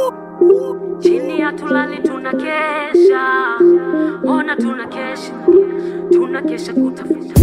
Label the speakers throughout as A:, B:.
A: chini hatulali tunakesha ona tunakesha tunakesha kutafuta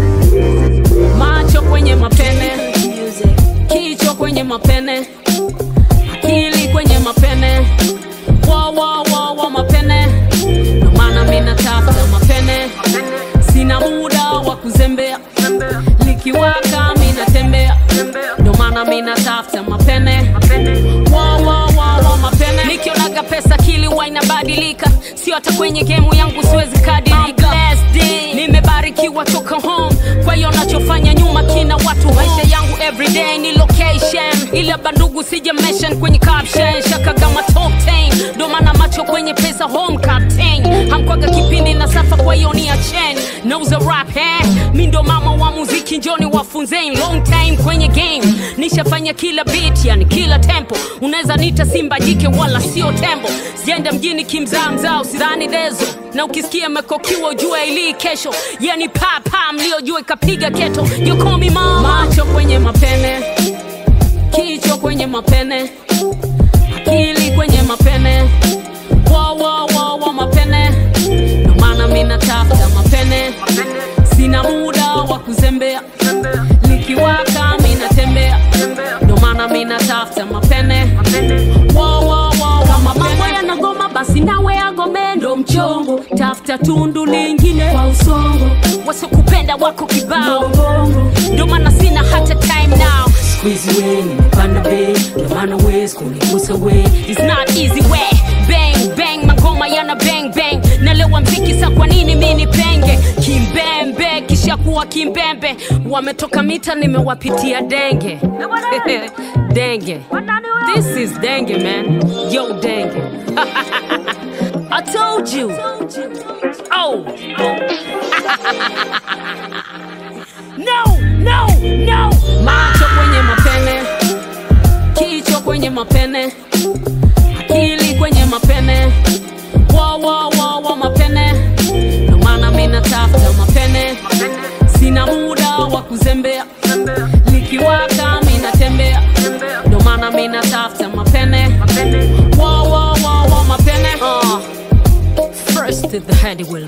A: macho kwenye mapene kichwa kwenye mapene akili kwenye mapene wa wa wa wa mapene ndo maana mi natafuta mapene sina muda wa kuzembea likiwaka mi natembea ndo maana mi natafuta mapene wa wa wa wa mapene nikionaga pesa kili wa inabadilika sio hata kwenye gemu yangu siwezi kadilika nimebarikiwa toka home kwa hiyo nachofanya nyuma kina watu maisha yangu everyday ni location ila bandugu sija mention kwenye caption shakaga ma top 10 ndo maana macho kwenye pesa home captain hamkwaga kipindi na safa kwa hiyo ni achen nauza rap eh mi ndo mama wa muziki njoni wafunzeni long time kwenye game nishafanya kila beat yani kila tempo unaweza nita simba jike wala sio tembo sienda mjini kimzaa mzaa usidhani dezo na ukisikia mekokiwa ujue ilii kesho yani papa mliojua ikapiga keto yokomi mama macho kwenye mapene kichwa kwenye mapene akili kwenye mapene wa wa wa wa mapene ndo maana mi natafuta mapene sina muda wa kuzembea likiwaka mi natembea ndo maana mi natafuta mapene wa wa wa wa kama mambo yanagoma basi nawe agome ndo mchongo tafuta tundu lingine kwa usongo wasokupenda wako kibao ndo maana sina hata time now squeeze way nimepanda bei ndo maana wezi kunigusa way it's not easy way bang bang magoma yana bang bang nalewa mziki sa kwa nini mi nipenge kimbembe kisha kuwa kimbembe wametoka mita nimewapitia denge denge this is denge man yo denge I told you. Oh. no, no, no. Macho kwenye mapene, kichwa kwenye mapene, akili kwenye mapene, wa wa wa wa mapene. Ndo maana mi natafuta mapene, sina muda wa kuzembea, likiwaka mi natembea, ndo maana mi natafuta mapene, wa wa wa wa mapene. Uh. First to the handy will